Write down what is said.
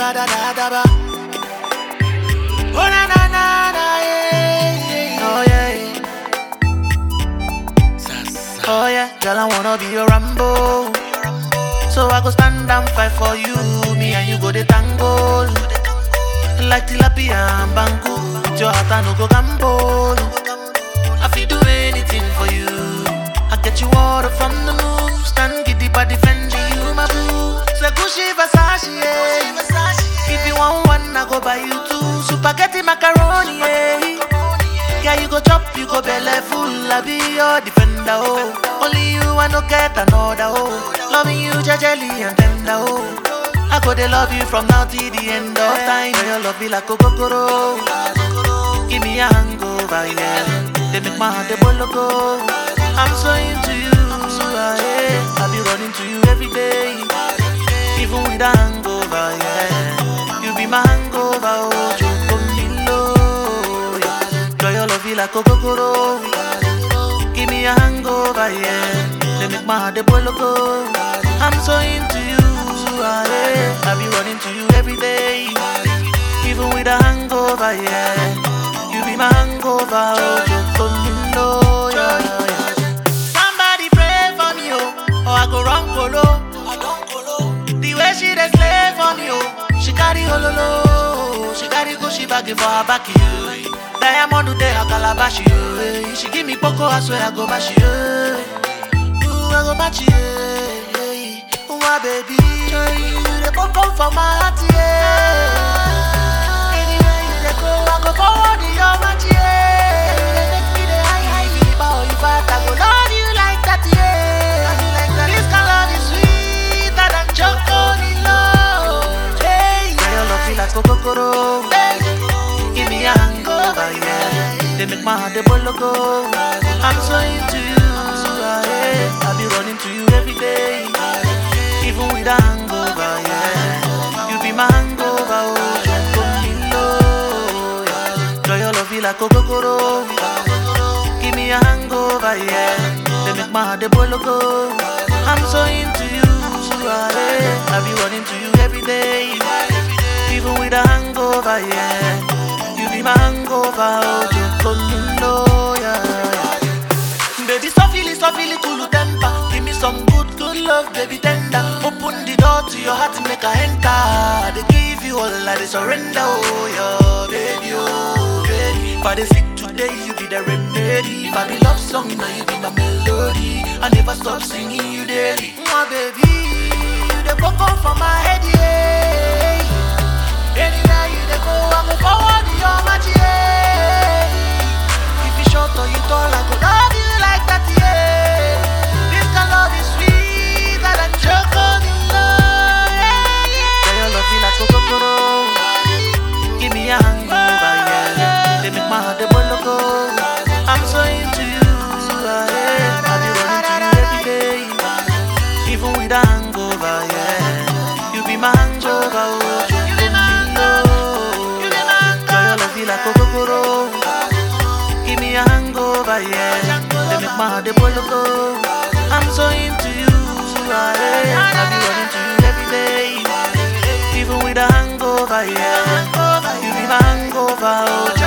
da da da da ba. Oh na na na na yeah, yeah. Oh yeah. yeah. Oh yeah, girl I wanna be your Rambo. So I go stand and fight for you. Me and you go the tango. Like tilapia and bangu. With your heart I no go gamble. I feel do anything for you. I get you water from the moon. Stand giddy by defending you, my boo. Say Gucci Versace, yeah. If you want one, I go buy you two. Spaghetti macaroni, yeah. Yeah, you go chop, you go belly full. I be your defender, oh. Only you, I no get another, oh. Loving you, jejely and tender, oh. I go they love you from now till the end of time. Girl, Your love be like a kokoro. Give me a hangover, yeah. They make my heart a bologo. I'm so into you, ah, yeah. I be running to you every day, even with a hangover, yeah. You be my hangover, oh, Chokomilo, yeah. Girl, your love be like a kokoro. Give me a hangover, yeah. They make my heart a bologo. I'm so into you, ah, yeah. I be running to you every day, even with a hangover, yeah. You be my hangover, oh, Chokomilo, yeah, yeah, yeah. Somebody pray for me, oh, or I go run colo. The way she dey slay for me, oh, she carry hololo, she carry go she bag for her back, you. Diamond dey her calabash, you. She give me poco, I swear I go bash you. Ooh, I go match you, yeah. Ooh, my baby, you dey come come for my heart, yeah. Anywhere you dey go, I go forward your match, yeah. You dey make me dey high high, me bow you fat, I go love you like that, yeah. Love you like that. This kind of love is sweeter than chocolate, hey. Girl, your love feel like kokoro, Give me a hangover, yeah. They make my heart a bologo. I'm so into you, ah, yeah. I be running to you every day, even with a hangover, yeah. You be my hangover, oh, Chokomilo, yeah. Girl, your love feel like kokoro. Give me a hangover, yeah. They make my heart a bologo. I'm so into you, ah, yeah. I be running to you every day, even with a hangover, yeah. You be my hangover, oh, Chokomilo, yeah. Baby, so feel it, so feel it, cool temper. Give me some good, good love, baby, tender. Open the door to your heart, make her enter. They give you all I they surrender, oh, yeah, baby, oh, baby. If I dey sick today, you be the remedy. If I be love song, now you be my melody. I never stop singing you daily. My baby, you the coco for my head, yeah. Anywhere you dey go, I go forward your match, yeah. If you short or you tall, I go love you like that, yeah. This kind of love is sweeter than chocolate, yeah, yeah. Girl, your love feel like kokoro. Give me a hangover, yeah. They make my heart a bologo. I'm so into you, ah, yeah. I be running to you every day, even with a hangover, yeah. You be my hangover, oh, Chokomilo. Girl, your love feel like kokoro. Give me a hangover, yeah. They make my heart a bologo. I'm so into you, ah, yeah. I be running to you every day, even with a hangover, yeah. You be my hangover, oh,